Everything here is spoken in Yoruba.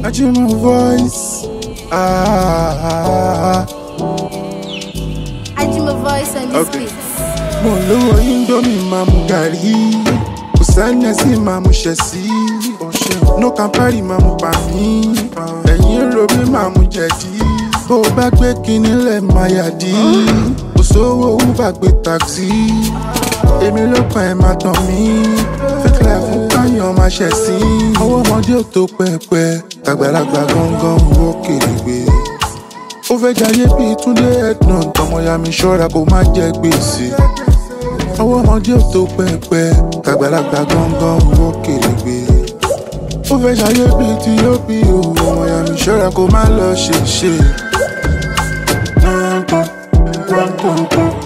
Ajima voice. Ah, Ajima voice on this Okay. beat. mo lówó indomie máa mu gàrí. Kò sẹ́ni sí máa mu ṣẹ̀ sí. No campari máa mu pa mí. Ẹ̀yin ro mi máa mu jẹ̀dí. Bó o bá gbé kinní lẹ̀ máa yà dí. Kò sówó Uber gbé taxi. Èmi ló kàn ẹ́ máa tàn mí. Fake life fún káyọ̀ máa ṣẹ̀ sí. Ọwọ́ ọmọdé ò tó pẹpẹ. Tàgbàlagbà gangan owó kèrègbè. Ó fẹ́ jayé bíi Túndé Ednon. Tọmọya mi ṣọ́ra kó má jẹ gbèsè. Ọwọ́ ọmọdé ò tó pẹpẹ. Tàgbàlagbà gangan owó kèrègbè. Ó fẹ́ jayé bíi ti yóò bí o. Ọmọya mi ṣọ́ra kó má lọ ṣèṣe. Gbọ̀ngbọ̀n, gbọ̀ngbọ̀n,